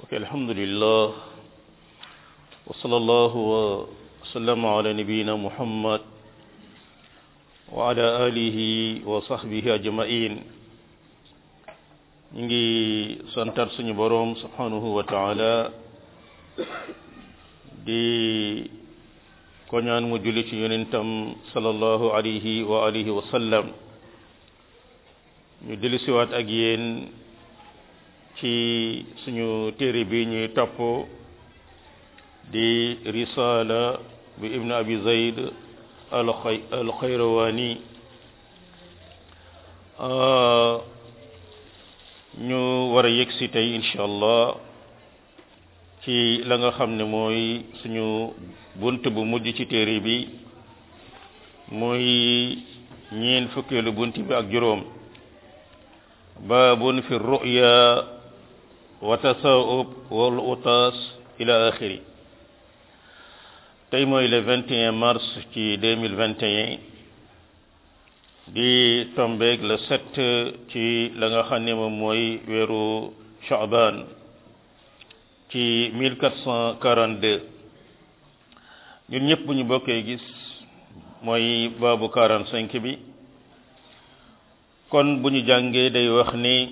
ok alhamdulillah wa sallallahu wa sallama ala nabiyina muhammad wa ala alihi wa sahbihi ajmain ñu ngi santar suñu boroom subhanahu wa taala di ko ñaan mu julli ci yonentam sallallahu alayhi wa alihi wa sallam ñu dellusiwaat ak yéen ci suñu téere bi ñuy topp di risala bi ibn abi zayd al xayrawani ñu war a yegg si tey incha allah ci la nga xam ne mooy suñu bunt bu mujj ci téere bi mooy ñeen fukkeelu bunt bi ak juróom baabun fi ruya wa tasaub wal utaas ila axiri tey mooy le 21 mars ci 2021 di tombeeg le 7 ci la nga xam ne moom mooy weeru Shaaban ci 1442 ñun ñëpp bu ñu bokkee gis mooy baabu 45 bi kon bu ñu jàngee day wax ni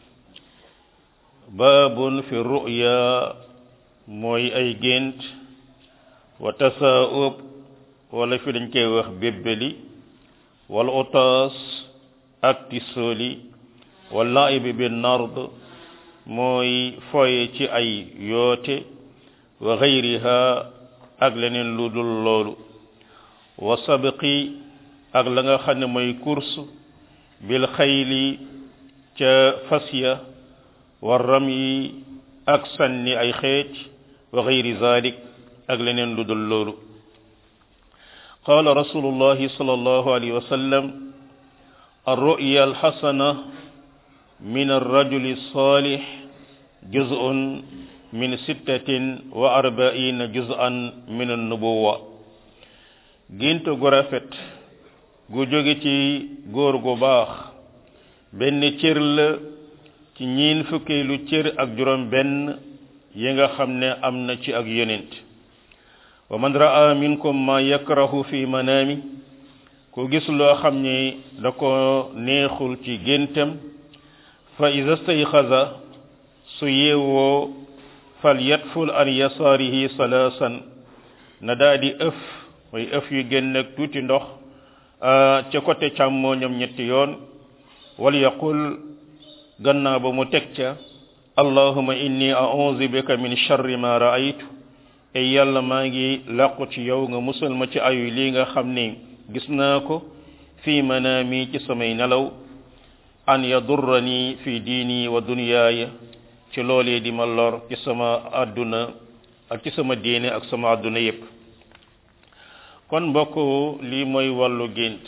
baabun fi ruya mooy ay gént wa tasaub wala fi dañ koy wax bébbeli wala otaas ak tisooli wala laibi bi nard mooy foye ci ay yoote wa gayriha ak leneen lu dul loolu wa sabqi ak la nga xam ne mooy course bil xayli ca fasya wa ramyi ak sànni ay xeej wa gayri zalik ak leneen lu dul loolu qaala rasulullahi sallallahu alayhi wa sallam الرؤيا الحسنة من الرجل الصالح جزء من ستة وأربعين جزءا من النبوة gént gu rafet gu jóge ci góor gu baax benn cër la ci ñiin fukkeelu cër ak juróom benn yi nga xam ne am na ci ak yonent wa man raa minkum ma yakrahu fi manaami ku gis loo xam ne da ko neexul ci géntam fa iza stayxaza su yeewoo fal yatful an yasaarihi salaasan na daa di ëf mooy ëf yu génn ak tuuti ndox ca côté càmmooñam ñetti yoon wal yaqul gannaaw ba mu teg ca allahuma inni a'udhu bika min sharri ma ra'aytu e yàlla maa ngi làqu ci yow nga musal ma ci ayu lii nga xam ne gis naa ko fii manaami ci samay nelaw an yadurrani fi diini wa dunyaaya ci loolee di ma lor ci sama àdduna ak ci sama diine ak sama àdduna yépp kon mbokk lii mooy wàllu gént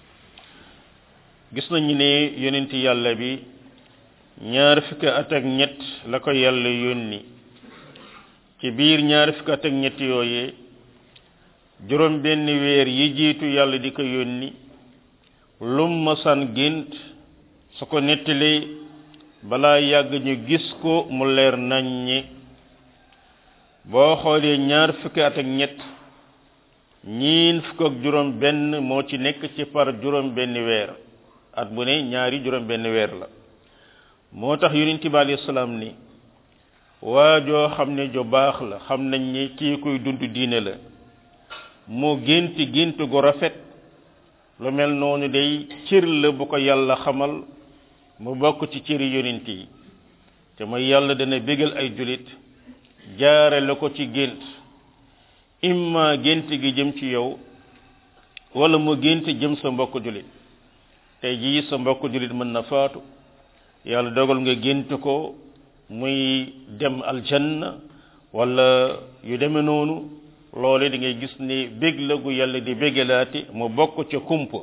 gis nañu ne yonent yàlla bi ñaar fukki at ak ñett la ko yàlla yónni ci biir ñaar fukki at ak ñett yooyee juróom benn weer yi jiitu yàlla di ko yónni lum masan gént su ko nettalee balaa yàgg ñu gis ko mu leer naññi boo xoolee ñaar fukki at ak ñett ñiin fukk ak juróom benn moo ci nekk ci par juróom benn weer at bu ne ñaari juróom benn weer la moo tax yonent bi alayhi salaam ni waa joo xam ne jo baax la xam nañ ni kii koy dund diine la mu gént gént gu rafet lu mel noonu day cër la bu ko yàlla xamal mu bokk ci cëri yonent yi te mooy yàlla dana bégal ay julit jaare la ko ci gént imma gént gi jëm ci yow wala mu gént jëm sa mbokk julit tey jii sa mbokk julit mën na faatu yàlla dogal nga gént ko muy dem aljanna wala yu deme noonu loole di ngay gis ni bég la gu yàlla di bégalaati mu bokk ca kumpa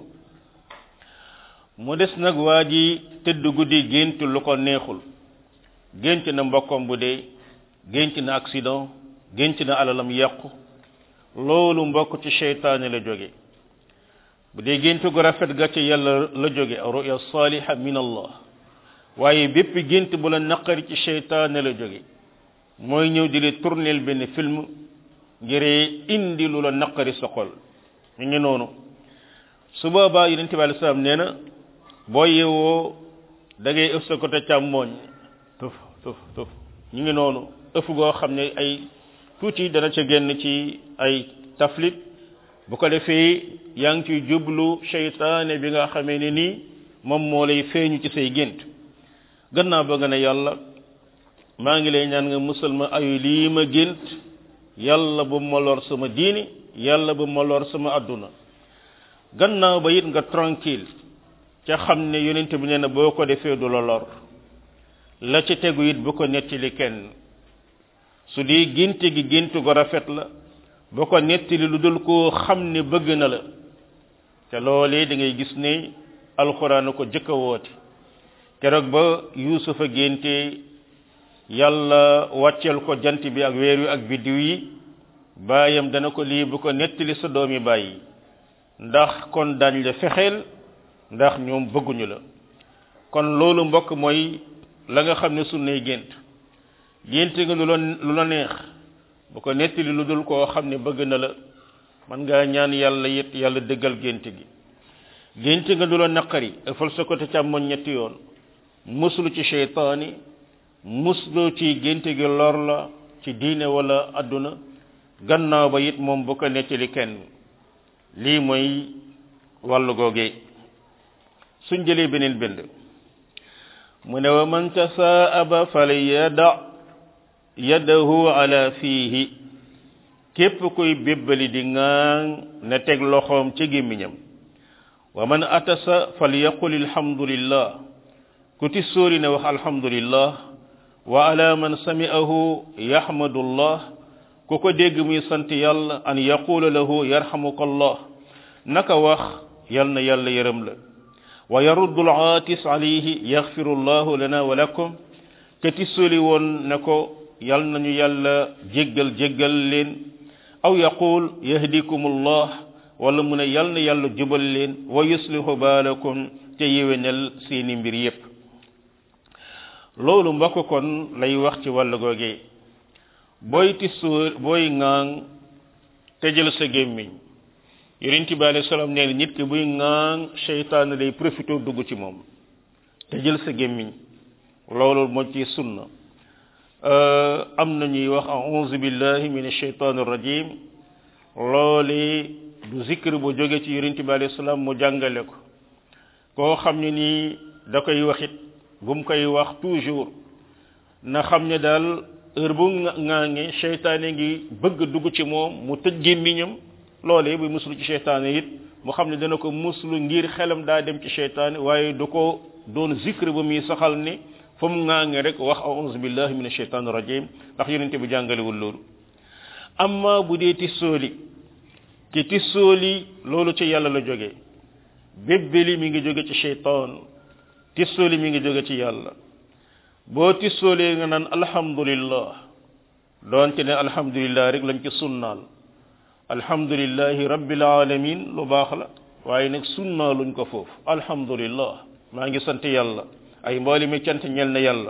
mu des nag waa ji tëdd guddi gént lu ko neexul gént na mbokkam bu dee gént na accident gént na alalam yàqu loolu mbokk ci seytaane la jóge bu dee gént gu rafet ga ca yàlla la jóge ruya saliha min allah waaye bépp gént bu la naqari ci seytaane la jóge mooy ñëw di li tourneel benn film ngir indi lu la naqari sa xol mi ngi noonu su boobaa yonent bi alei salaam nee na boo yeewoo da ngay ëf sa côté càmmooñ tuf tuf tuf ñu ngi noonu ëf goo xam ne ay tuuti dana ca génn ci ay taflit bu ko defee yaa ngi ciy jublu seytaane bi nga xamee ne nii moom moo lay feeñu ci say gént gannaaw ba nga ne yàlla maa ngi lay ñaan nga musal ma ayu lii ma gént yàlla bu ma lor sama diini yàlla bu ma lor sama adduna gannaaw ba it nga tranquille ca xam ne yonent bi nee na boo ko defee du la lor la ci tegu it bu ko nettali kenn su dee génte gi géntu go rafet la bu ko nettali lu dul koo xam ne bëgg na la te loolee da ngay gis ne alxuraan ko jëkk a woote keroog ba yuusufa génte yàlla wàcceel ko jant bi ak weer wi ak biddiw yi baayam dana ko lii bu ko nettali sa doomi bàyyi ndax kon dañ la fexeel ndax ñoom bëgguñu la kon loolu mbokk mooy la nga xam ne sunnay gént gént nga lu la lu la neex bu ko nettali lu dul koo xam ne bëgg na la man ngaa ñaan yàlla it yàlla dëggal gént gi gént nga du la naqari ëffal sa côté càmmoñ ñetti yoon muslu ci cheytaani muslu ci gént gi lor la ci diine wala adduna gannaaw ba it moom bu ko nettali kenn lii mooy wàllu googee suñ jëlee beneen bind mu ne wa man tasaaba falyada yadahu ala fiihi képp kuy bébbali di ŋaaŋ na teg loxoom ci gémmiñam wa man atasa falyaqul alhamdulillah ku ti sóori ne wax alhamdulillah wa ala man sami'ahu yahmadullah ku ko dégg muy sant yàlla an yaqula lahu yarhamukallah naka wax yal na yàlla yërëm la wa yaruddu al-aatis alayhi yaghfiru llahu lana wa lakum ke ti sóoli woon ne ko yal nañu yàlla jéggal jéggal leen aw yaqul yahdikumullah wala mu ne yal na yàlla jubal leen wa yuslihu baalakum te yéwénal seeni mbir yépp loolu mbokk kon lay wax ci wàllu googee booy tisóor booy ŋaang tëjal sa gémmiñ yonent bi alayhi salaam nee na nit ki buy ŋaang seytaane day profité dugg ci moom tëjal sa gémmiñ loolu moo ci sunna am na ñuy wax a'uuzu billahi min asheytaan rajim loole du zikr bu jóge ci yonent bi alayhi salaam mu jàngale ko koo xam ne nii da koy waxit bu mu koy wax toujours na xam ne daal heure bu ŋaange seytaane ngi bëgg dugg ci moom mu tëj gémmiñam loolee bu muslu ci seytaane it mu xam ne dana ko muslu ngir xelam daa dem ci seytaane waaye du ko doon zikr ba muy saxal ne fa mu ŋaange rek wax a'udhu billahi min asheytaan rajim ndax yonente bi jàngalewul loolu amma bu dee tissooli ki tissooli loolu ci yàlla la jógee bébbeli mi ngi jóge ci seytaan tissooli mi ngi jóge ci yàlla boo tissoolee nga naan alhamdulillah doonte ne alhamdulillah rek lañ ci sunnaal alhamdulillahi rabbil alamin lu baax la waaye nag sunnaaluñ ko foofu alhamdulillah maa ngi sant yàlla ay mbooli mi cant ñel na yàlla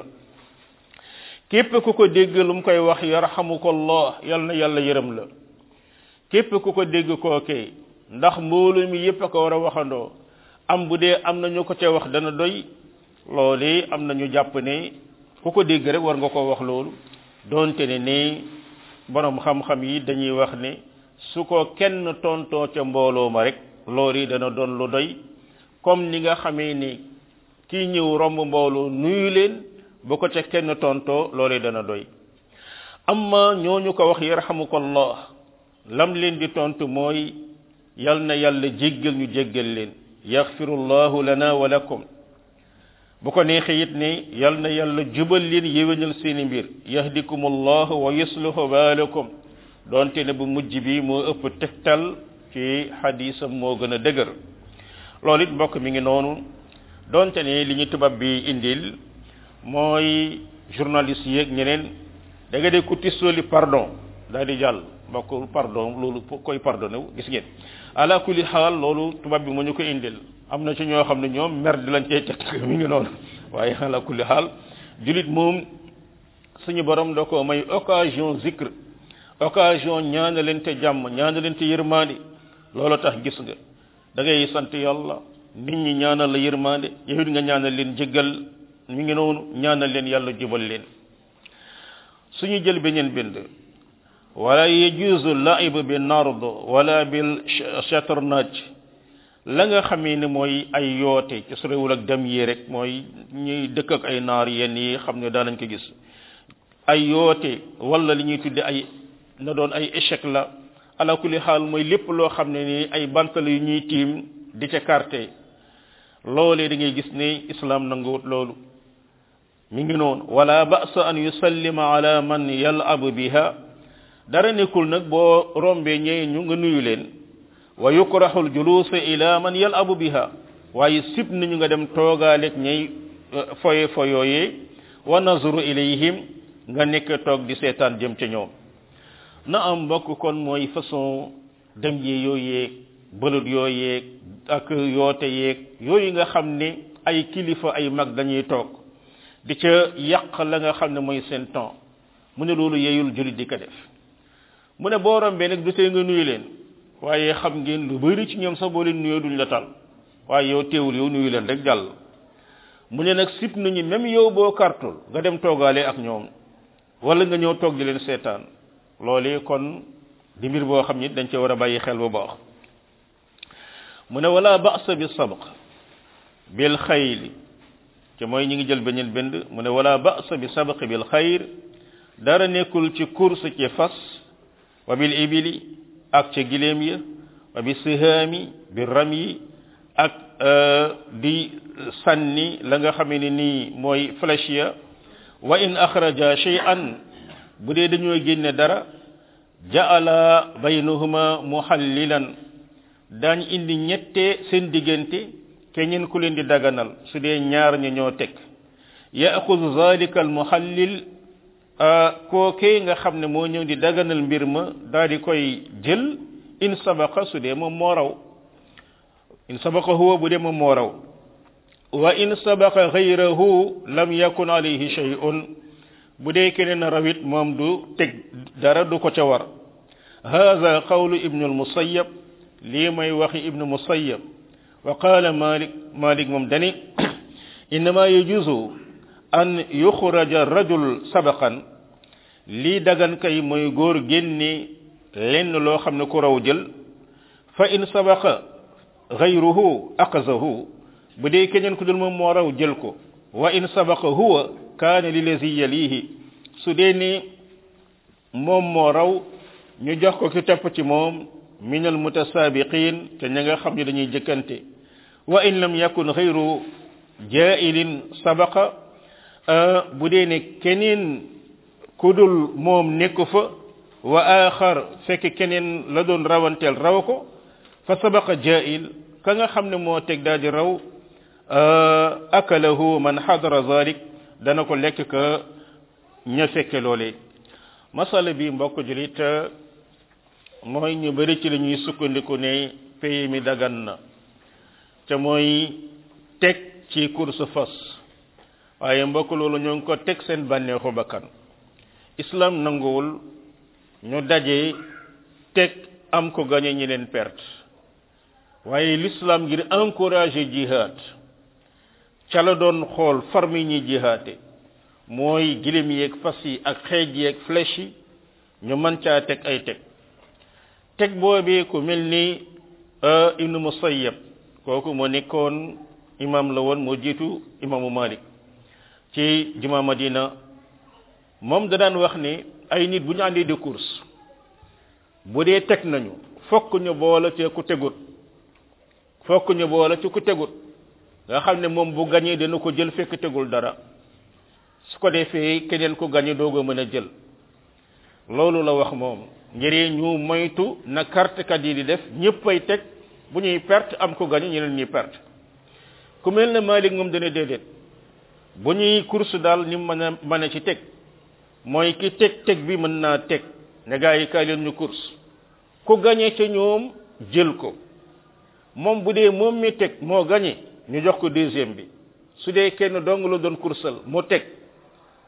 képp ku ko dégg lu mu koy wax yarhamukallah yal na yàlla yërëm la képp ku ko dégg kookee ndax mboolu mi yépp a ko war a waxandoo am bu dee am na ñu ko ca wax dana doy loolu am na ñu jàpp ne ku ko dégg rek war nga ko wax loolu doonte ne ne borom xam-xam yi dañuy wax ne su ko kenn tontoo ca mbooloo ma rek loolu yi dana doon lu doy comme ni nga xamee ni kii ñëw romb mbooloo nuyu leen bu ko ca kenn tontoo loolu yi dana doy amma ñooñu ko wax yarhamukallah lam leen di tontu mooy yal na yàlla jéggal ñu jéggal leen yaxfirullahu lana wa lakum bu ko neexee it ne yal na yàlla jubal leen yéwénal seeni mbir yahdikumullahu wa yuslihu baalakum donte ne bu mujj bi moo ëpp tegtal ci xadisam moo gën a dëgër loolu it mbokk mi ngi noonu donte ne li ñu tubaab bi indil mooy journaliste yeeg ñeneen da nga dee ku tissooli pardon daal di jàll mbokk pardon loolu koy pardonné wu gis ngeen ala kulli xaal loolu tubaab bi moo ñu ko indil am na ci ñoo xam ne ñoom mer di lañ cey teg mi ngi noonu waaye ala kulli xaal julit moom suñu borom da ko may occasion zikr occasion ñaanalante jàmm ñaanalante yërmande loolu tax gis nga da ngay sant yàlla nit ñi ñaanal la yërmande yow it nga ñaanal leen jéggal mi ngi noonu ñaanal leen yàlla jubal leen suñu jël beneen bind wala yajuzu laib bi nard wala bil chatarnaj la nga xamee ne mooy ay yoote ci sorewul ak dem yi rek mooy ñuy dëkk ak ay naar yenn yi xam ne daanañ ko gis ay yoote wala li ñuy tudde ay na doon ay échec la ala kulli xaal mooy lépp loo xam ne ni ay bantal yu ñuy tiim di ca carte loolee da ngay gis ne islam nanguwut loolu mi ngi noonu wala ba'sa an yusallima ala man yal'abu biha dara nekkul nag boo rombee ñee ñu nga nuyu leen wa yukrahu al-julus ila man yal'abu biha waaye sib nañu nga dem toogaaleeg ñay foye foyooyee wa nazru ilayhim nga nekk toog di seetaan jëm ca ñoom na am mbokk kon mooy façon dem yi yooyeeg bëlut yooyeeg ak yoote yeeg yooyu nga xam ne ay kilifa ay mag dañuy toog di ca yàq la nga xam ne mooy seen temps mu ne loolu yeyul julit di ko def mu ne boo rombee nag du tee nga nuyu leen waaye xam ngeen lu bëri ci ñoom sax boo leen nuyoo duñ la tal waaye yow teewul yow nuyu leen rek jàll mu ne nag sip nañu même yow boo kartul nga dem toogaale ak ñoom wala nga ñëw toog di leen seetaan loolee kon di mbir boo xam ni dañ ca war a bàyyi xel bu baax mu ne wala ba'sa bi sabq bil xayli te mooy ñi ngi jël beneen bind mu ne wala ba'sa bi sabq bil xayr dara nekkul ci course ci fas wa bil ibili ak ca gileem ya wa bi sihaami bi ram yi ak di sànni la nga xamee ne nii mooy flèche ya wa in axraja shay'an bu dee dañoo génne dara ja'ala baynahuma muhallilan daañ indi ñette seen diggante keñeen ku leen di daganal su dee ñaar ña ñoo teg yaaxud zalika al muhallil kookee nga xam ne moo ñëw di daganal mbir ma daal di koy jël in sabaqa su dee moom moo raw in sabaqa huwa bu dee moom moo raw wa in sabaqa ghayrahu lam yakun alayhi shay'un bu dee keneen rawit moom du teg dara du ko ca war hadha qawlu ibnu al-musayyab lii may waxi ibnu musayyab wa qala malik malik moom dani innama yajuzu an yuxraja rajul sabaqan lii dagan kay mooy góor génne lenn loo xam ne ku raw jël fa in sabaqa ghayruhu aqazahu bu dee keneen ku dul moom moo raw jël ko wa in sabaqa huwa kaana lilazi yalihi su dee ni moom moo raw ñu jox ko ki topp ci moom min al mutasabiqin te ña nga xam ne dañuy jëkkante wa in lam yakun ghayru jailin sabaqa bu dee ne keneen ku dul moom nekku fa wa axar fekk keneen la doon rawanteel raw ko fa sabaqa jail ka nga xam ne moo teg daal di raw akalahu man xadara zalik dana ko lekk ka ña fekke loolee masala bi mbokk julit mooy ñu bëri ci la ñuy sukkandiku ne pays mi dagan na te mooy teg ci course fas waaye mbokk loolu ñoo ngi ko teg seen bànneexu bakkan islam nanguwul ñu daje teg am ko gañe ñi leen perte waaye l'islam ngir encourager jihad ca la doon xool farmi ñi jihaate mooy gilim yeeg fas yi ak xeej yeeg flèche yi ñu mën caa teg ay teg teg boobee ku mel ni ibnu musayyab kooku moo nekkoon imam la woon moo jiitu imaamu malik ci juma madina moom da daan wax ne ay nit bu ñu àndee de course bu dee teg nañu fokk ñu boole ci ku tegut fokk ñu boole ci ku tegut nga xam ne moom bu gañee dana ko jël fekk tegul dara su ko defee keneen ku gañe doog a mën a jël loolu la wax moom ngir ñu moytu na carte kat yi di def ñëpp ay teg bu ñuy perte am ko gañe ñeneen ñuy perte ku mel ne Malik moom dana déedéet bu ñuy course daal ni mën a mën a ci teg mooy ki teg teg bi mën naa teg ne gaa yi kaay leen ñu course ku gañe ca ñoom jël ko moom bu dee moom mi teg moo gañe ñu jox ko deuxième bi su dee kenn dong la doon kursal mu teg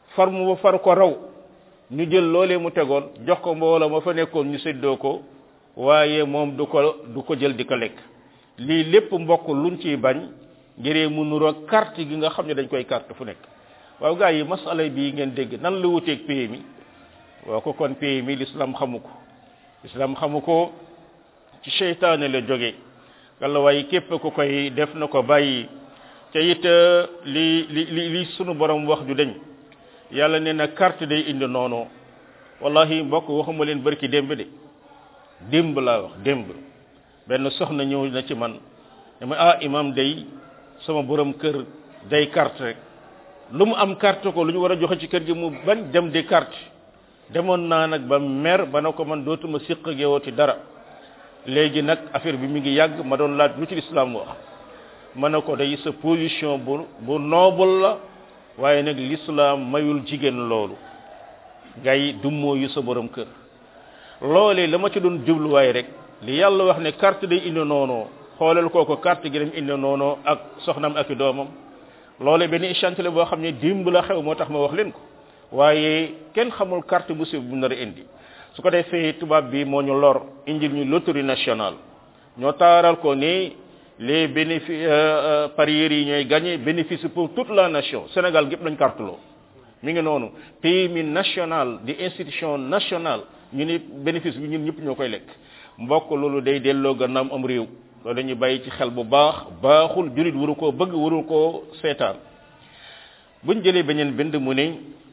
far mu far ko raw ñu jël loolee mu tegoon jox ko mbooloo ma fa nekkoon ñu séddoo ko waaye moom du ko du ko jël di ko lekk lii lépp mbokk luñ ciy bañ ngiree mu nuroo carte gi nga xam ne dañ koy carte fu nekk waaw gars yi masala bii ngeen dégg nan la wuteeg PMI waaw ko kon PMI l'islam xamu ko l'islam xamu ko ci seytaane la jóge walla waaye képp ku koy def na ko bàyyi te it li li li li sunu borom wax ju dañ yàlla nee na carte day indi noonu wallahi mbokk waxuma leen barki démb de démb laa wax démb benn soxna ñëw na ci man dama ah imam day sama borom kër day carte rek lu mu am carte ko lu ñu war a joxe ci kër gi mu bañ dem di carte demoon naa nag ba mer ba na ko man dootuma siq ak yow ci dara léegi nag affaire bi mi ngi yàgg ma doon laaj lu ci lislaam wax ma ne ko day sa position bu bu noble la waaye nag lislaam mayul jigéen loolu ngay dummoo yu sa borom kër loolee la ma ci doon jubluwaay rek li yàlla wax ne carte day indi noonu xoolal kooko carte gi dem indi noonu ak soxnam ak i doomam loole benn échantillon boo xam ne dimb la xew moo tax ma wax leen ko waaye kenn xamul carte musiba bu nar a indi su ko defee tubaab bi moo ñu lor indil ñu loterie nationale ñoo taaral ko ni les bénéfices parieurs yi ñooy gagné bénéfice pour toute la nation Sénégal gépp lañ carte loo mi ngi noonu pays mi national di institution nationale ñu ni bénéfice bi ñun ñëpp ñoo koy lekk mbokk loolu day delloo gannaaw am réew loolu dañuy bàyyi ci xel bu baax baaxul julit waru koo bëgg waru koo seetaan buñ jëlee beneen bind mu ne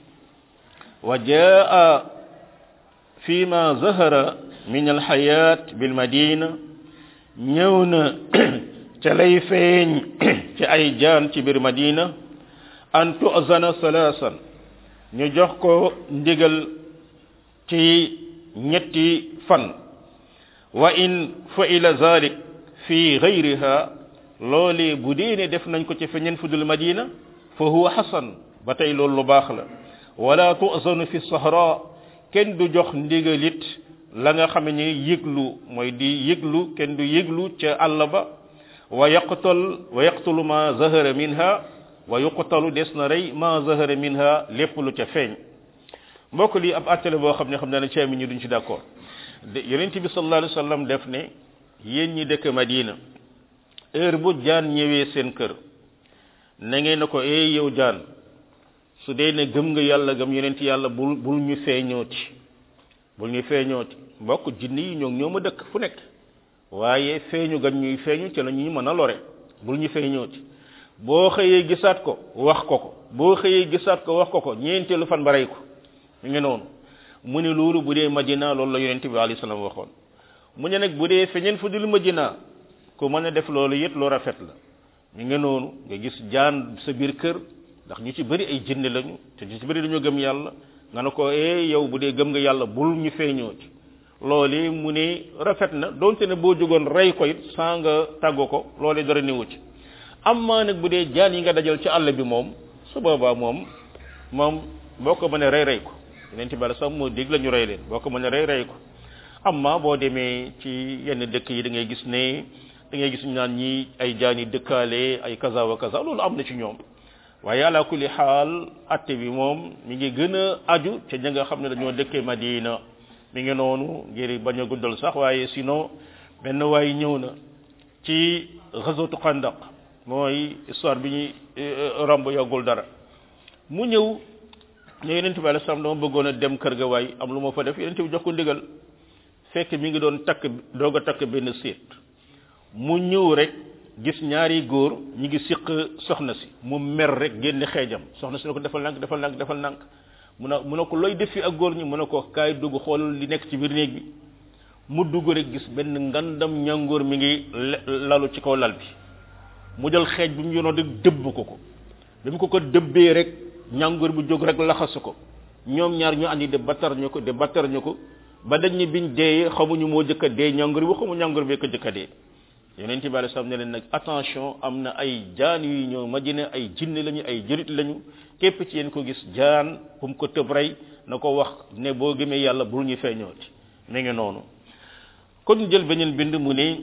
wa jaa fi ma zahara min alxayat bil madina ñëw na ca lay feeñ ci ay jaan ci biir madina an tu'zana salaasan ñu jox ko ndigal ci ñetti fan wa in fa'ila zalik fi ghayriha loole bu dee ne def nañ ko ci feneen fudul madina fa huwa hasan ba tey loolu lu baax la wala tu'zanu fi sahra kenn du jox ndigalit la nga xam ne yëglu mooy di yëglu kenn du yëglu ca àll ba wa yaqtal wa yaqtulu ma zahara minha wa yuqtalu des na rey ma zahara minha lépp lu ca feeñ mbokk lii ab attale boo xam ne xam naa ne ceeb mi ñu duñ ci d'accord yonent bi sallallahu alayhi wasallam def ne yéen ñi dëkk Madina heure bu jaan ñëwee seen kër na ngeen ne ko eh yow jaan su dee ne gëm nga yàlla gëm yonent yàlla bul bul ñu feeñooti bul ñu feeñooti mbokk jinni yi ñoo ñoo ma dëkk fu nekk waaye feeñu gan ñuy feeñu ci la ñuy mën a lore bul ñu feeñooti boo xëyee gisaat ko wax ko ko boo xëyee gisaat ko wax ko ko ñeenteelu fan ba rey ko mi ngi noonu mu ne loolu bu dee Madina loolu la yonent bi alayhi salaam waxoon mu ne nag bu dee feñeen fu dul Madina ku mën a def loolu it lu rafet la mi ngi noonu nga gis jaan sa biir kër ndax ñu ci bëri ay jinne lañu te ñu ci bëri dañoo gëm yàlla nga ne ko eh yow bu dee gëm nga yàlla bul ñu feeñoo ci loolu mu ne rafet na donte ne boo jógoon rey ko it saa nga tàggu ko loolu dara newu ci amma nag bu dee jaan yi nga dajal ci àll bi moom su boobaa moom moom boo ko mënee rey rey ko yeneen ci bala sax moo dégg la ñu rey leen boo ko mënee rey rey ko amma boo demee ci yenn dëkk yi da ngay gis ne da ngay gis ñu naan ñi ay jaan yi dëkkaale ay kaza wa kaza loolu am na ci ñoom waaye ala kulli xaal atte bi moom mi ngi gën a aju ca ña nga xam ne dañoo dëkkee Madina mi ngi noonu ngir bañ a guddal sax waaye sinon benn waay ñëw na ci ghazwatu Xandaq mooy histoire bi ñuy romb yàggul dara mu ñëw ne yonent bi alayhi salaam dama bëggoon a dem kër ga waay am lu ma fa def yonent bi jox ko ndigal fekk mi ngi doon takk doog a takk benn séet mu ñëw rek gis ñaari góor ñi ngi siq soxna si mu mer rek génn xeejam soxna si ne ko defal nank defal nank defal nank mu ne mu ne ko looy def fi ak góor ñi mu ne ko kaay dugg xoolal li nekk ci biir néeg bi mu dugg rek gis benn ngandam ñangoor mi ngi lalu ci kaw lal bi mu jël xeej bi mu yonoon rek dëbb ko ko bi mu ko ko dëbbee rek ñangoor bi jóg rek laxasu ko ñoom ñaar ñu andi de battar ñu ko de battar ñu ko ba dañ ni biñ deeyee xamuñu moo jëkka dee ñangoor bi xamu ñangoor bi ko jëkka dee yonent bi alei salaam ne leen nag attention am na ay jaan yu ñëw Madina ay jinne lañu ay jërit lañu képp ci yéen ko gis jaan fu mu ko tëb rey na ko wax ne boo gëmee yàlla bul ñu feeñooti mi ngi noonu kon jël beneen bind mu ne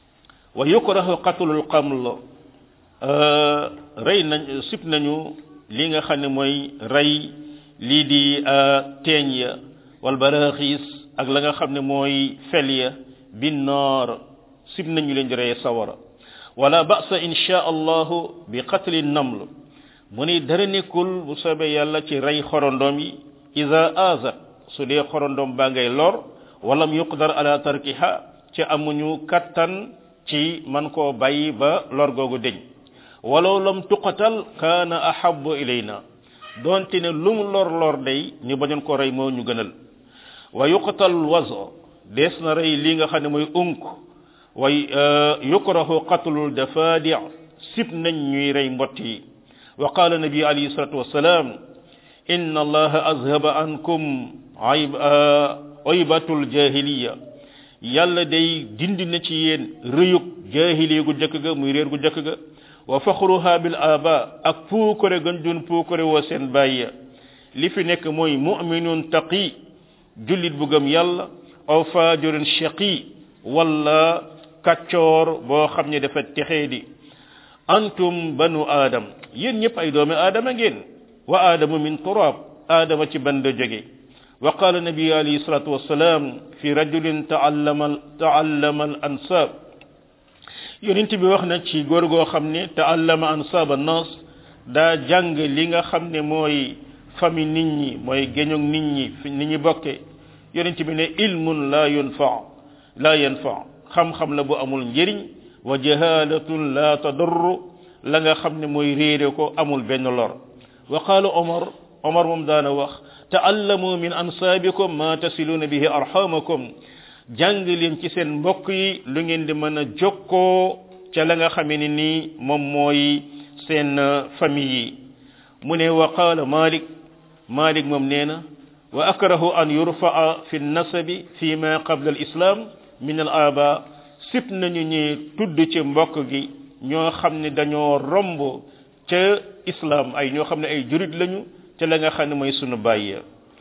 wa yukrahu qatlul qaml rey nañ sib nañu li nga xam ne mooy rey lii di teeñ ya wal baraxiis ak la nga xam ne mooy fel ya bin naar sib nañu leen di reye sawara wala ba'sa insha allahu bi qatli naml mu ni dara nekkul bu soobee yàlla ci rey xorondoom yi ida azat su dee xorondoom baa ngay lor walam yuqdar ala tarkiha ci amuñu kattan ci man koo bàyyi ba lor googu deñ walaw lam tuqatal kaana ahabu ilayna donte ne lu mu lor lor day ñu bañoon ko rey moo ñu gënal wa yuqtal wazo dees na rey li nga xam ne mooy unk way yukrahu qatlul dafadi sib nañ ñuy rey mbott yi wa qala nabi alayhi salatu wassalam inna allaha azhaba ankum ayb aybatul jahiliya yàlla day dindi na ci yéen rëyug jahiliya gu jëkk ga muy réer gu jëkk ga wa faxruha bil aba ak puukare gën doon puukare woo seen bàyyi li fi nekk mooy mu'minun taqi jullit bu gëm yàlla aw fajirun shaqi wala kaccoor boo xam ne dafa texee di antum banu adam yéen ñëpp ay doomi aadama ngeen wa aadamu min turab aadama ci ban la jóge wa qala nabi alayhi salatu wassalam fi rajulin taallama taallama al ansab yonent bi wax na ci góor goo xam ne taallama ansab annas daa jàng li nga xam ne mooy fami nit ñi mooy géñog nit ñi fi nit ñi bokke yonent bi ne ilmun la yunfa la yanfa xam-xam la bu amul njëriñ wa jahalatun la tadurru la nga xam ne mooy réere ko amul benn lor wa qala omar omar moom daana wax taallamu min ansaabikum ma tasiluna bihi arhamakum jàng leen ci seen mbokk yi lu ngeen di mën a jokkoo ca la nga xamee ni nii moom mooy seen famille yi mu ne wa qaala malik malik moom nee na wa akrahu an yurfaa fi nasabi fi ma qabla al islam min al aba sip nañu ñi tudd ci mbokk gi ñoo xam ne dañoo romb ca islam ay ñoo xam ne ay jurit lañu ca la nga xam ne mooy sunu bàyyi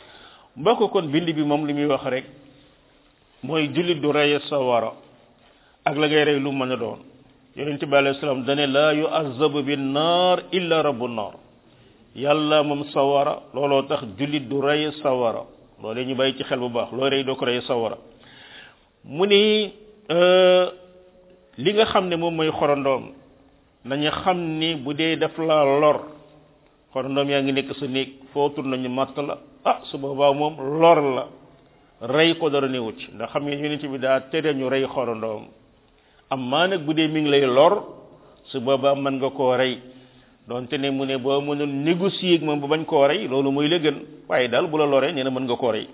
mbokk kon bind bi moom li muy wax rek mooy jullit du reye sawara ak la ngay rey lu mën a doon yonente bi alayhi salaam dane la yu'azzabu bin nar illa rabbu nar yàlla moom sawara looloo tax jullit du reye sawara loolee ñu bàyyi ci xel bu baax loo rey doo ko reye sawara mu ni li nga xam ne moom mooy xorondoom nañu xam ni bu dee daf la lor xorondoom yaa ngi nekk sa néeg footul nañu matt la ah su boobaa moom lor la rey ko dara newut ci ndax xam ngeen yonent bi daa tere ñu rey xorondoom am maa nag bu dee mi ngi lay lor su boobaa mën nga koo rey donte ne mu ne boo mënul négocier ak moom ba bañ koo rey loolu mooy la gën waaye daal bu la loree nee na mën nga koo rey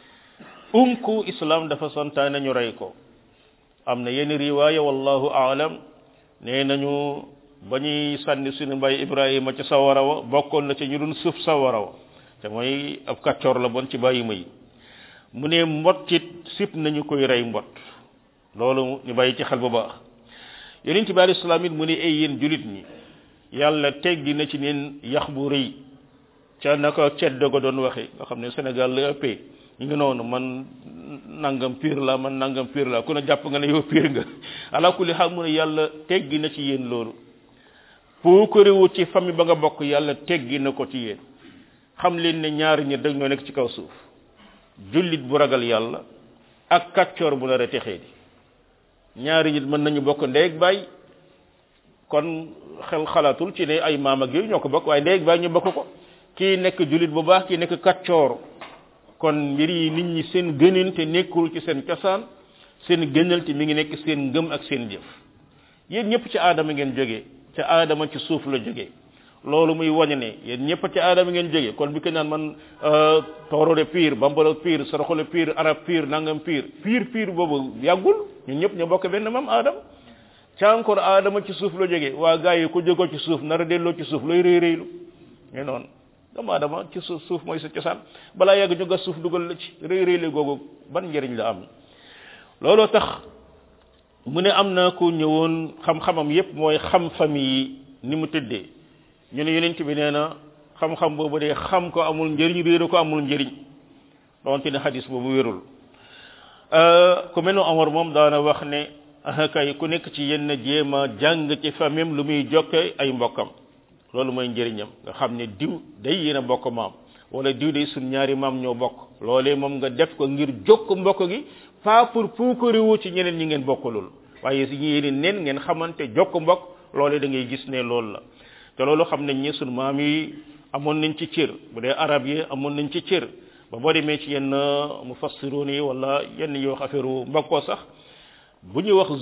umku islam dafa santaane ñu rey ko am na yenn riwaaya wallahu aalam nee nañu ba ñuy sànni suñu mbay ibrahima ci sawara wa bokkoon na ci ñu doon suuf sawara wa te mooy ab kàccoor la bon ci bàyyi ma yi mu ne mbot it sip nañu koy rey mbot loolu ñu bàyyi ci xel bu baax yonent bi alayhi salaam it mu ne ay yéen julit ñi yàlla teggi na ci neen yax bu rëy ca naka ceddo ko doon waxe nga xam ne Sénégal la ëppee ñu ngi noonu man nangam piir la man nangam piir la ku ne jàpp nga ne yow piir nga ala kulli xaal mu ne yàlla teggi na ci yéen loolu pour ko réwut ci famille ba nga bokk yàlla teggi na ko ci yéen xam leen ne ñaari ñi dag ñoo nekk ci kaw suuf jullit bu ragal yàlla ak kàccoor bu nar a texee di ñaari nit mën nañu bokk ndey ak baay kon xel xalaatul ci ne ay maam ak yooyu ñoo ko bokk waaye ndey ak baay ñu bokk ko kii nekk jullit bu baax kii nekk kàccoor kon mbir yi nit ñi seen gënante nekkul ci seen cosaan seen gënal te mi ngi nekk seen ngëm ak seen jëf yéen ñëpp ci aadama ngeen jógee ca aadama ci suuf la jógee loolu muy wañe ne yéen ñëpp ci aadama ngeen jógee kon bi ko naan man toorode piir bambalo piir soroxole piir arab piir nangam piir piir piir boobu yàggul ñun ñëpp ñu bokk benn mam aadama ca encore aadama ci suuf la jógee waa gars yi ku jógoo ci suuf nar a delloo ci suuf looy rëy rëylu ñu noonu doomu aadama ci suuf suuf mooy sa cosaan balaa yàgg ñu gas suuf dugal la ci rëy rëyle googu ban njëriñ la am looloo tax mu ne am na ku ñëwoon xam-xamam yépp mooy xam famille yi ni mu tëddee ñu ne yonent bi nee na xam-xam boobu de xam ko amul njëriñ réere ko amul njëriñ donte ne xadis boobu wérul ku mel ne Omar moom daana wax ne kay ku nekk ci yenn jéem a jàng ci famille lu muy jokke ay mbokkam loolu mooy njëriñam nga xam ne diw day yéen a bokk maam wala diw day suñ ñaari maam ñoo bokk loolee moom nga def ko ngir jokk mbokk gi pas pour puukariwu ci ñeneen ñi ngeen bokk loolu waaye si yéen neen ngeen xamante jokk mbokk loolee da ngay gis ne loolu la te loolu xam nañ ne suñ maam yi amoon nañ ci cër bu dee arab yi amoon nañ ci cër ba boo demee ci yenn mufassiroon yi wala yenn yi wax affaire mbokkoo sax bu ñuy wax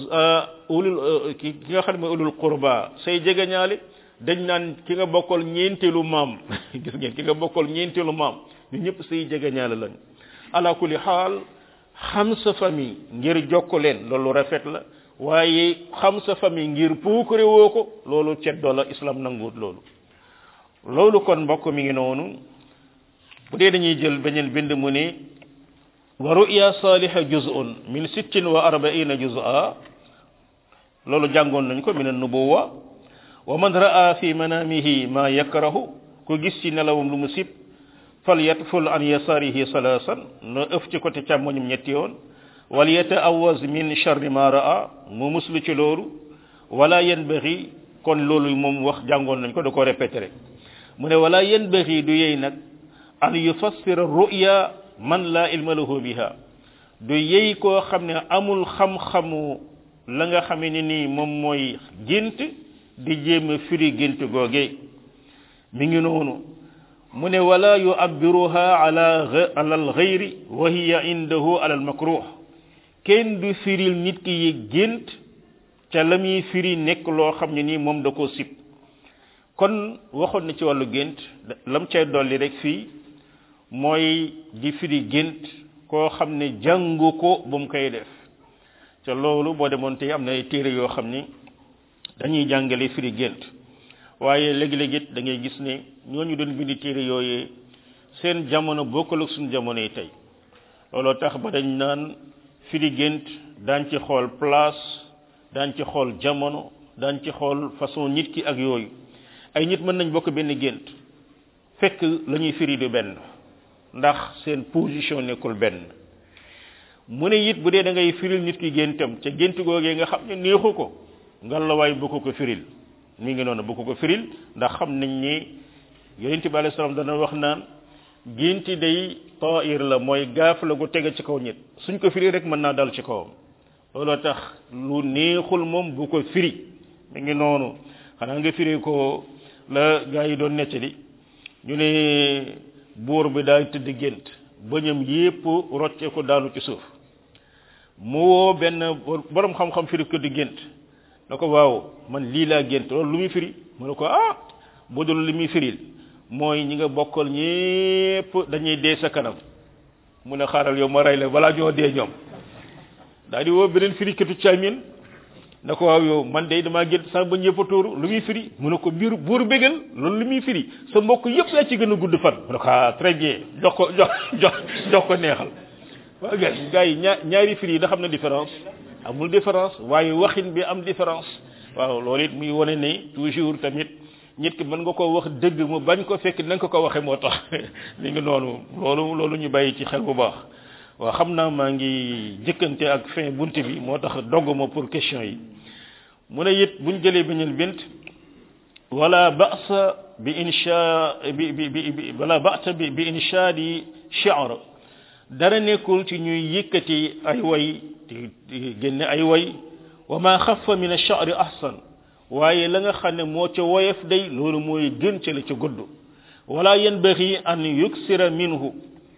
ulul ki ki nga xam ne mooy ulul qurba say jegeñaale dañ naan ki nga bokkal ñeenteelu maam gis ngeen ki nga bokkal ñeenteelu maam ñu ñëpp say jegeñaale lañ ala kulli xaal xam sa famille ngir jokk leen loolu rafet la waaye xam sa famille ngir puukare woo ko loolu ceddoo la islam nanguut loolu loolu kon mbokk mi ngi noonu bu dee dañuy jël beneen bind mu ne wa ru'ya saliha juz'un min sittin wa arba'ina juz'a loolu jàngoon nañ ko min an-nubuwa wa man ra'a fi manamihi ma yakrahu ku gis ci nelawum lu mu sib fal yatful an yasarihi salasan na ëf ci côté càmmoñum ñetti yoon wal yataawaz min sharri ma ra'a mu muslu ci loolu wala yanbaghi kon loolu moom wax jàngoon nañ ko da ko répété rek mu ne wala yanbaghi du yey nag an yufassira ru'ya man la ilma lahu biha du yey koo xam ne amul xam-xamu la nga xamee ne nii moom mooy gént di jéem a firi gént googe mi ngi noonu mu ne wala yu'abbiruha ala ala al-ghayri wa hiya indahu ala al-makruh kenn du firil nit ki yi gént ca la muy firi nekk loo xam ne nii moom da koo sib kon waxoon na ci wàllu gént lam cay dolli rek fii mooy di firi gént koo xam ne jàngu ko bu mu koy def ca loolu boo demoon tey am na ay téere yoo xam ni dañuy jàngale firi gént waaye léegi-léegi it da ngay gis ne ñooñu doon bindi téere yooyee seen jamono bokkul ak suñu jamono yi tey looloo tax ba dañ naan firi gént daañ ci xool place daañ ci xool jamono daañ ci xool façon nit ki ak yooyu ay nit mën nañ bokk benn gént fekk la ñuy firi du benn ndax seen position nekkul benn mu ne it bu dee da ngay firil nit ki géntam ca gént googee nga xam ne neexu ko ngalawaay bu ko ko firil mi ngi noonu bu ko ko firil ndax xam nañ ni yonent bi alayhi salaam dana wax naan génti day tair la mooy gaaf la gu tege ci kaw nit suñ ko firi rek mën naa dal ci kawam looloo tax lu neexul moom bu ko firi mi ngi noonu xanaa nga firi ko la gaa yi doon nettali ñu ne buur bi daal tëdd gént bëñam yépp rocce ko daanu ci suuf mu woo benn borom xam-xam firi ko di gént na ko waaw man lii laa gént loolu lu muy firi mu ne ko ah bu dul li muy firil mooy ñi nga bokkal ñépp dañuy dee sa kanam mu ne xaaral yow ma rey la balaa ñoo dee ñoom daal di woo beneen firikatu caamin na ko waaw yow man de damaa gént sax ba ñëpp a tuuru lu muy firi mu ne ko biir buur bégal loolu lu muy firi sa mbokk yëpp yaa ci gën a gudd fan mu ne ko ah très bien jox ko jox jox jox ko neexal waaw gars gars yi ñaar ñaari firi yi da xam na différence amul différence waaye waxin bi am différence waaw loolu it muy wane ne toujours tamit nit ki mën nga ko wax dëgg mu bañ ko fekk na nga ko ko waxee moo tax li ngi noonu loolu loolu ñu bàyyi ci xel bu baax waaw xam naa maa ngi jëkkante ak fin bunt bi moo tax dogg ma pour question yi mu ne it buñ jëlee beneen bint wala ba'sa bi insha bi bi bi wala ba'sa bi bi inshaadi shi'r dara nekkul ci ñuy yëkkati ay way di génne ay way wa ma xafa min ash-sha'r ahsan waaye la nga xam ne moo ca woyof day loolu mooy gën ca la ca gudd wala yanbaghi an yuksira minhu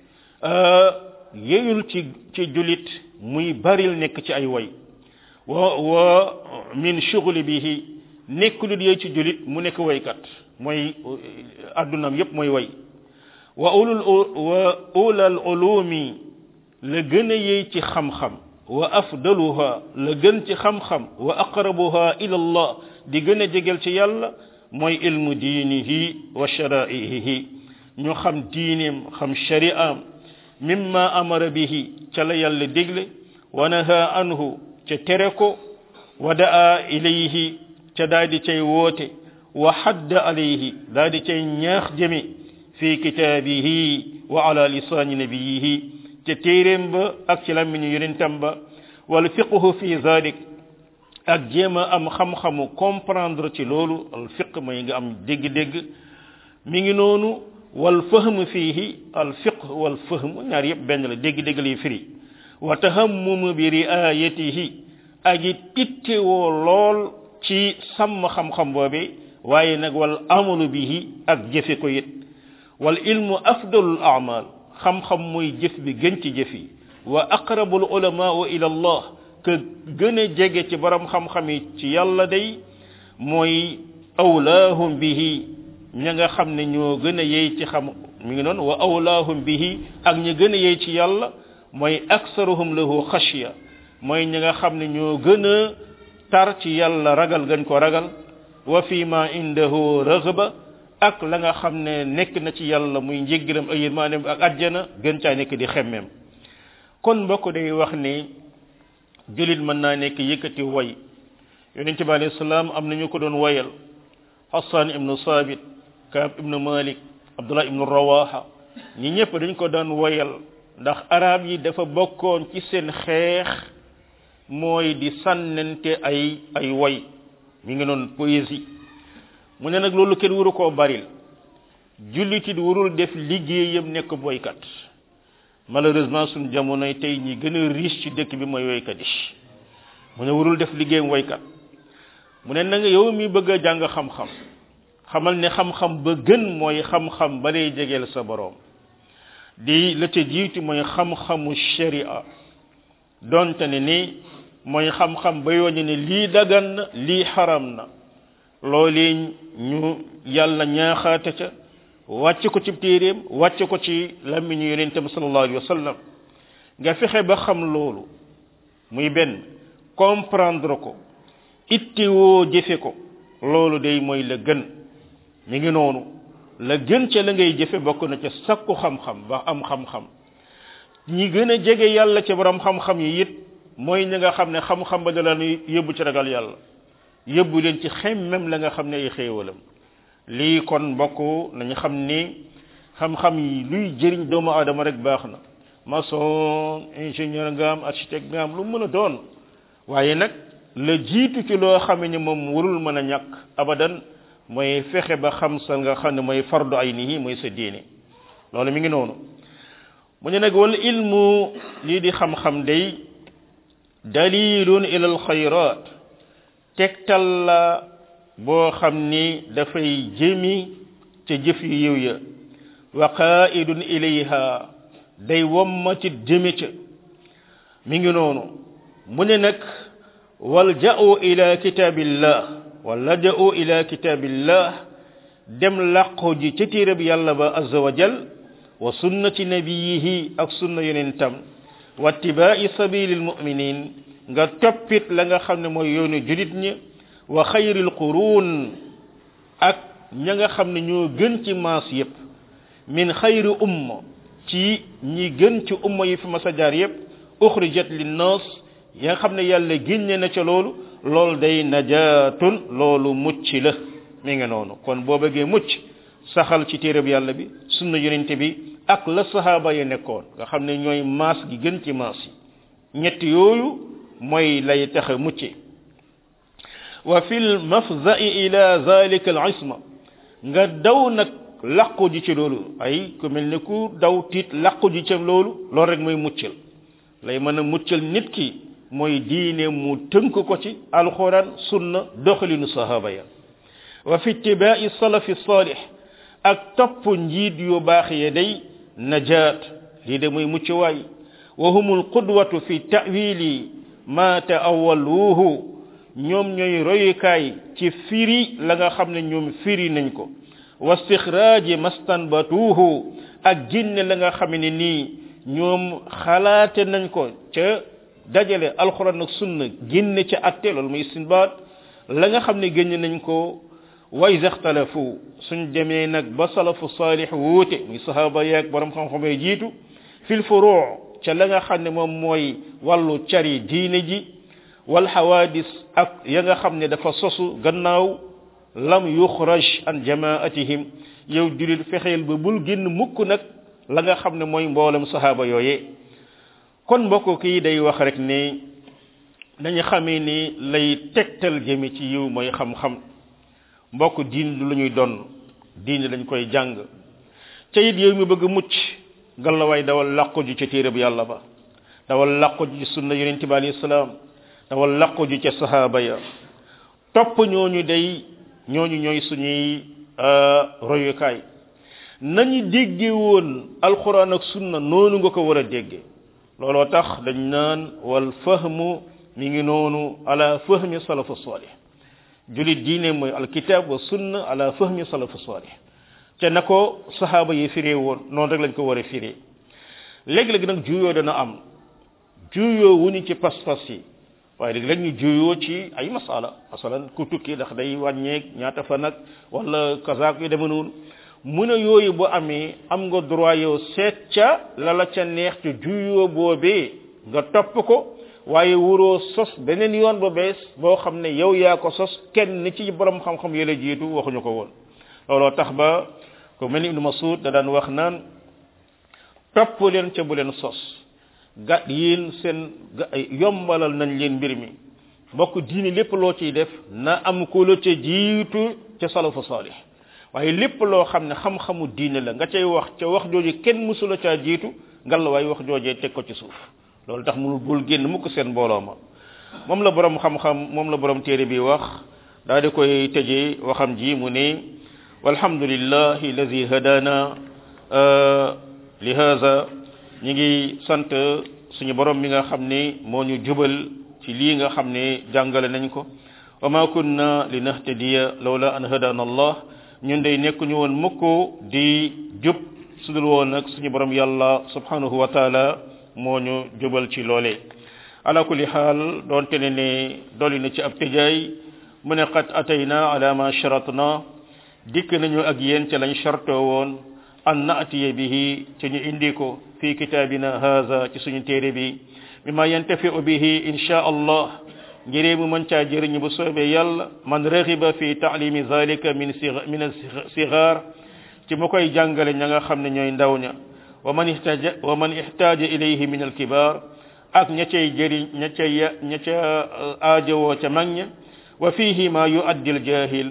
yeyul ci ci julit muy baril nekk ci ay way wa wa min shughli bihi nekkulut yey ci julit mu nekk waykat mooy addunam yépp mooy way wa ulul wa ulal ulumi la gën a yey ci xam-xam wa afdaluha la gën ci xam-xam wa aqrabuha ila allah di gën a jegel ci yàlla mooy ilmu diinihi wa shara'ihi ñu xam diineem xam shari'am mimma amara bihi ca la yàlla digle wa naha anhu ca tere ko wa da'a ilayhi ca daa di cay woote wa hadda alayhi daa di cay ñaax jëme fi kitaabihi wa ala lisaani nabiyihi ca téeréem ba ak ci lammiñu yonentam ba wal fiqhu fi zalik ak jéem a am xam-xamu comprendre ci loolu al fiq mooy nga am dégg-dégg mi ngi noonu wal fahm fiihi al fiq wal fahm ñaar yëpp benn la dégg-dégg lay firi wa tahammum bi riayatihi ak it ittewoo lool ci sàmm xam-xam boobe waaye nag wal amalu bihi ak jëfe ko it wal ilmu afdalul amal xam-xam mooy jëf bi gën ci jëf yi wa aqrabul ulamaau ila allah que gën a jege ci borom xam-xam yi ci yàlla day mooy awlaahum bihi ña nga xam ne ñoo gën a yey ci xam mi ngi noonu wa awlaahum bihi ak ña gën a yey ci yàlla mooy aksaruhum lahu xashya mooy ñi nga xam ne ñoo gën a tar ci yàlla ragal gën ko ragal wa fi ma indahu raghba ak la nga xam ne nekk na ci yàlla muy njéggiram ak yërmaaneem ak àjjana gën caa nekk di xemmeem kon mbokk day wax ni julit mën naa nekk yëkkati way yonent bi alayhi salaam am nañu ko doon wayal hassan ibnu sabit kaab ibnu malik abdullah ibnu rawaha ñi ñëpp dañ ko daan wayal ndax arab yi dafa bokkoon ci seen xeex mooy di sànnante ay ay way mi ngi noon poésie mu ne nag loolu kenn waru koo baril jullitit warul def liggéeyam nekk boykat malheureusement suñ jamonoy tey ñi gën a riche ci dëkk bi mooy woykat yi mu ne warul def liggéeyam woykat mu ne na nga yow mi bëgg a jàng xam-xam xamal ne xam-xam ba gën mooy xam-xam ba lay jegeel sa boroom di la ca jiitu mooy xam-xamu sharia donte ne ni mooy xam-xam ba yoon ne lii dagan na lii xaram na loolee ñu yàlla ñaaxaate ca wàcce ko ci téeréem wàcce ko ci làmmiñu yonentam sallallahu alayhi wa sallam nga fexe ba xam loolu muy benn comprendre ko ittewoo jëfe ko loolu day mooy la gën mi ngi noonu la gën ca la ngay jëfe bokk na ca sakku xam-xam ba am xam-xam ñi gën a jege yàlla ca borom xam-xam yi it mooy ñi nga xam ne xam-xam ba da la yóbbu ci ragal yàlla yóbbu leen ci xemmem la nga xam ne ay xéewalam lii kon mbokk nañu xam ni xam-xam yi luy jëriñ doomu aadama rek baax na maçon ingénieur nga am architecte nga am lu mën a doon waaye nag la jiitu ci loo xam ne moom warul mën a ñàkk abadan mooy fexe ba xam sa nga xam ne mooy fardu ay nii mooy sa diine loolu mi ngi noonu mu ne nag wal ilmu lii di xam-xam day dalilun ila al xayrat tegtal la boo xam ni dafay jëmi ca jëf yu yiw ya wa qaidun ilayha day wommatit jëme ca mi ngi noonu mu ne nag wal ja'u ila kitabillah wala ja'u ila kitabillah dem làqu ji ca téereb yàlla ba azza wa jal wa sunnati nabiyihi ak sunna yonentam wa ittibaai sabilil muminin nga toppit la nga xam ne mooy yoonu julit ñi wa xayril qurun ak ña nga xam ne ñoo gën ci maas yépp min xayri umma ci ñi gën ci umma yi fi mas a jaar yépp uxrijat linnas ya nga xam ne yàlla génne na ca loolu loolu day najaatun loolu mucc la mi nga noonu kon boo bëggee mucc saxal ci téereb yàlla bi sunna yonente bi ak la sahaaba yi nekkoon nga xam ne ñooy maas gi gën ci maas yi ñett yooyu mooy lay tax a mucce wa fil mafza'i ila zalika al isma nga daw nag laqu ji ci loolu ay ku mel ne ku daw tiit laqu ji ci loolu loolu rek mooy muccal lay mën a muccal nit ki mooy diine mu tënk ko ci alquran sunna doxalinu sahaba ya wa fi ittiba'i salafi salih ak topp njiit yu baax ya day najaat lii de muy mucc waay wa humul qudwatu fi ta'wili ma ta'awwaluhu ñoom ñooy royukaay ci firi la nga xam ne ñoom firi nañ ko wa istixraaji mastanbatuhu ak génne la nga xam ne nii ñoom xalaate nañ ko ca dajale alquran ak sunna génne ca atte loolu muy istinbaat la nga xam ne génne nañ ko wa iza ixtalafu suñ demee nag ba salafu salih wuute muy sahaba yaag borom xam-xam yi jiitu fil furu' ca la nga xam ne moom mooy wàllu cari diine ji wal hawadis ak ya nga xam ne dafa sosu gannaaw lam yuxraj an jamaatihim yow julit fexeel ba bul génn mukk nag la nga xam ne mooy mboolem sahaba yooye kon mbokk kii day wax rek ne dañu xamee ni lay tegtal jëme ci yiw mooy xam-xam mbokk diin du lu ñuy donn diin dañ koy jàng ca it yow mi bëgg mucc gàllawaay dawal làqu ju ca téere bu yàlla ba dawal làqu ju ci sunna yonente bi alayhi salaam dawal làqu ju ca sahaaba ya topp ñooñu day ñooñu ñooy suñuy royukaay nañu dégge woon alquran ak sunna noonu nga ko war a dégge looloo tax dañ naan wal fahmu mi ngi noonu ala fahmi salafu salih julit diine mooy alkitab wa sunna ala fahmi salafu salih te na ko sahaaba yi firee woon noonu rek lañ ko war a firee léegi-léegi nag juyoo dana am juyoo wuñu ci pas-pas yi waaye léegi rek ñu juyoo ci ay masala masalan ku tukki ndax day wàññeeg ñaata fa nag wala kazaak yu deme noonu mu ne yooyu bu amee am nga droit yow seet ca la la ca neex ca juyoo boobee nga topp ko waaye wuroo sos beneen yoon ba bees boo xam ne yow yaa ko sos kenn ci borom xam-xam yële jiitu waxuñu ko woon looloo tax ba ko mel ni ibnu masud da daan wax naan topp leen ca bu leen sos ga yéen seen yombalal nañ leen mbir mi mbokk diini lépp loo ciy def na am ko la ca jiitu ca salafu salih waaye lépp loo xam ne xam-xamu diine la nga cay wax ca wax jooju kenn mësula caa jiitu ngal la waaye wax joojee teg ko ci suuf loolu tax mënul bul génn mukk seen mbooloo ma moom la borom xam-xam moom la borom téere bi wax daa di koy tëjee waxam ji mu ne walhamdulillahi alladi hadana li hada ñi ngi sant suñu borom mi nga xam ne moo ñu jubal ci lii nga xam ne jàngale nañ ko wa ma kunna linahtadiya lawla an hadana allah ñun day nekkuñu woon mukk di jub sudul woon nag suñu borom yàlla subhanahu wa taala moo ñu jubal ci loole ala kulli xaal doonte ne ne dolli na ci ab tëjaay mu ne qad atayna ala ma sharatna dikk nañu ak yéen ca lañ shartoo woon an naatiya bihi ci ñu indi ko fi kitabina haza ci suñu téere bi mimma yantafiu bihi insha allah ngiree mu mën caa jëriñ bu soobee yàlla man raxiba fi taalimi zalika min min sigar ci mu koy jàngale ña nga xam ne ñooy ndaw ña wa man ihtaja wa man ihtaja ilayhi min alkibar ak ña cay jëriñ ña cay ña ca aajowoo ca mag ña wa fihi ma yuaddi aljahil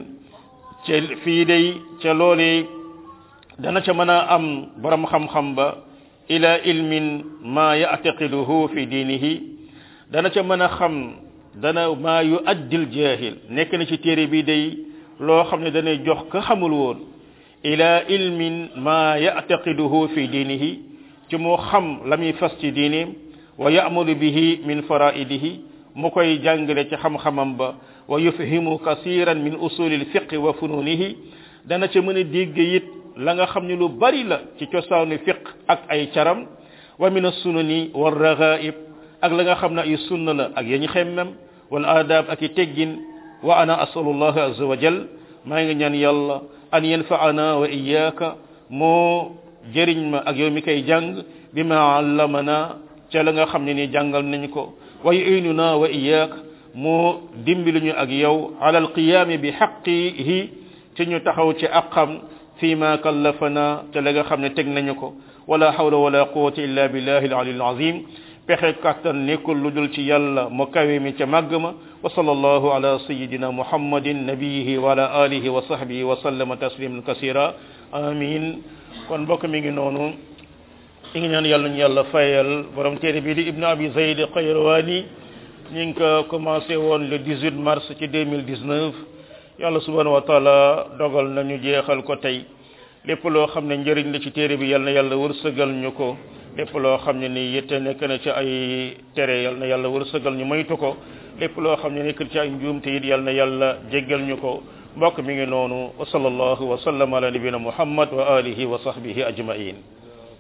ca fii day ca loolee dana ca mën a am borom xam-xam ba ila ilmin ma yactaqiduhu fi diinihi dana ca mën a xam dana maa yu addil jahil nekk na ci téere bi day loo xam ne danay jox ka xamul woon ila ilmin ma yactaqiduhu fi diinihi ci mu xam la muy fas ci diineem wa yamalu bihi min faraidihi mu koy jàngale ci xam-xamam ba wa yufhimu kasiran min usuli lfiqi wa fununihi dana ca mën a dégg it la nga xam ne lu bari la ci cosaanu fiq ak ay caram wa min assunani wa ragaib ak la nga xam ne ay sunna la ak yañu xemmem wal adab ak i teggin wa ana asalullah azza wa jal maa ngi ñaan yàlla an yanfaana wa iyaka moo jëriñ ma ak yow mi koy jàng bi ma allamana ca la nga xam ne ni jàngal nañ ko wa yuinuna wa iyaka moo dimbali ñu ak yow ala alqiyami bi xaqihi ci ñu taxaw ci aqam fi ma kallafana ca la nga xam ne teg nañu ko wala hawla wala quwwata illa billahi al-ali al-azim pexe kàttan nekkul lu dul ci yàlla mu kawe mi ca màgg ma wa sallallahu ala sayidina muhammadin nabiyihi wa ala alihi wa sahbihi wa sallama tasliman kasira amin kon mbokk mi ngi noonu i ngi ñaan yàlla ñu yàlla fayal borom téere bii di ibnu abi zayd qayrawani ñi ngi ko commencé woon le 18 mars ci 2019 yàlla subhanahu wa taala dogal nañu jeexal ko tey lépp loo xam ne njëriñ la ci téere bi yal na yàlla wërsëgal ñu ko lépp loo xam ne ni yitte nekk na ci ay tere yal na yàlla wërsëgal ñu moytu ko lépp loo xam ne nekk ci ay njuumte it yal na yàlla jéggal ñu ko mbokk mi ngi noonu wa sallallahu wa sallam ala nabina muhammad wa alihi wa sahbihi ajmain